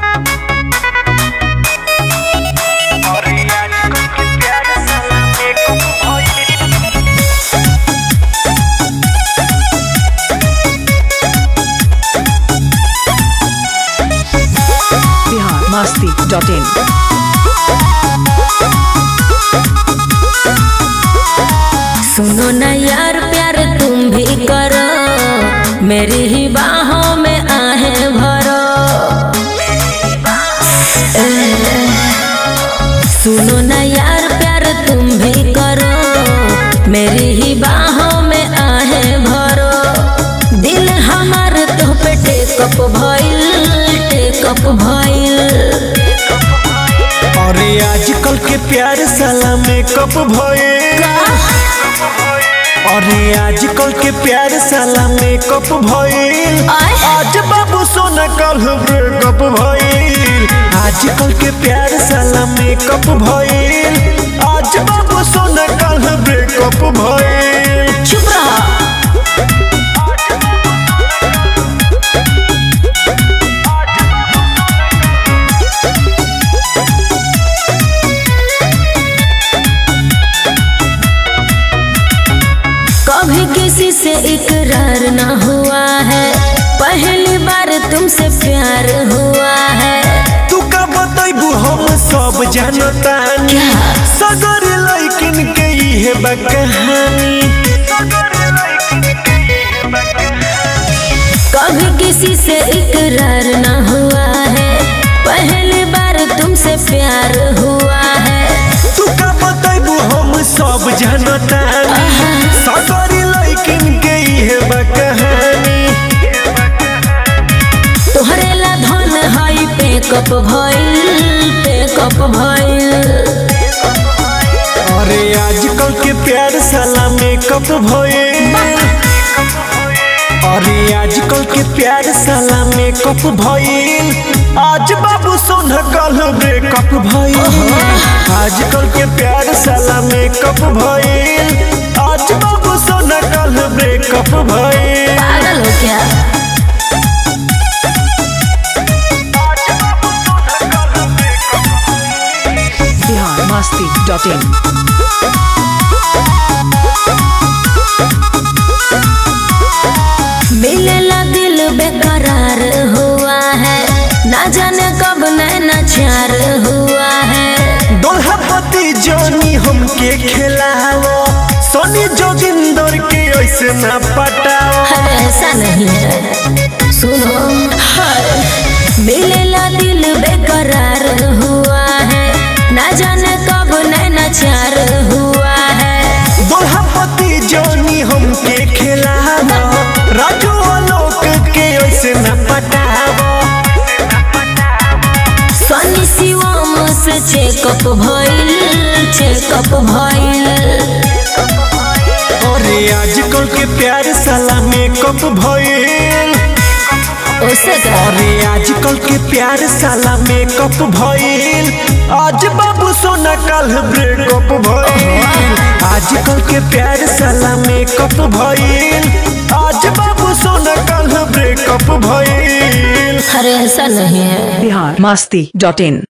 Bihar Masti dot in सुनो ना यार प्यार तुम भी करो मेरी ही बाहों में आहे भरो ए, सुनो ना यार प्यार तुम भी करो मेरी ही बाहों में आहे भरो दिल हमार तो पे टेकअप भइल टेकअप भइल अरे आजकल के प्यार साला मेकअप भये अरे आजकल के प्यार साला मेकअप भइल आय। आज बाबू सोना कल ब्रेकअप भइल आजकल के प्यार साला मेकअप भइल आज बाबू सोना कल ब्रेकअप भइल चुप रहा कभी किसी से इकरार ना हुआ है पहली बार तुमसे प्यार हुआ है तू का बतैबू हम सब जानतानी सगर लैकिन के इहे बा कहानी कभी किसी से इकरार ना हुआ है पहली बार तुमसे प्यार हुआ है तू का बतैबू हम सब जानतानी सगर लैकिन के इहे बा कहानी तोहरे ला धन हई पेकअप भइल पेकअप भइल अरे आजकल के प्यार साला मेकअप भइल अरे आजकल के प्यार साला मेकअप भइल आज बाबू सोना कल ब्रेकअप भइल आजकल के प्यार साला मेकअप भइल आज बाबू सोना कल ब्रेकअप भइल पागल हो क्या बिहार मस्ती डॉट इन मिलेला दिल बेकरार हुआ है ना जाने कब नैना चार हुआ है दोल्हापति जोनी हमके खिलाओ सोनी जोगिंदर के ऐसे ना पटाओ अरे ऐसा नहीं है सुनो हाय मिलेला दिल बेकरार हुआ है ना जाने कब नैना चार हुआ है दोल्हापति जोनी हमके खिलाओ राजू आलोक के ऐसे ना पटाओ सनी शिवम से चेकअप भइल चेकअप भइल अरे आजकल के प्यार साला मेकअप भइल उसे का अरे आजकल के प्यार साला मेकअप भइल आज बाबू सोना कल ब्रेकअप भइल आजकल के प्यार साला मेकअप भइल आज बाबू सोना कल ब्रेकअप भइल अरे ऐसा नहीं है बिहार मस्ती डॉट इन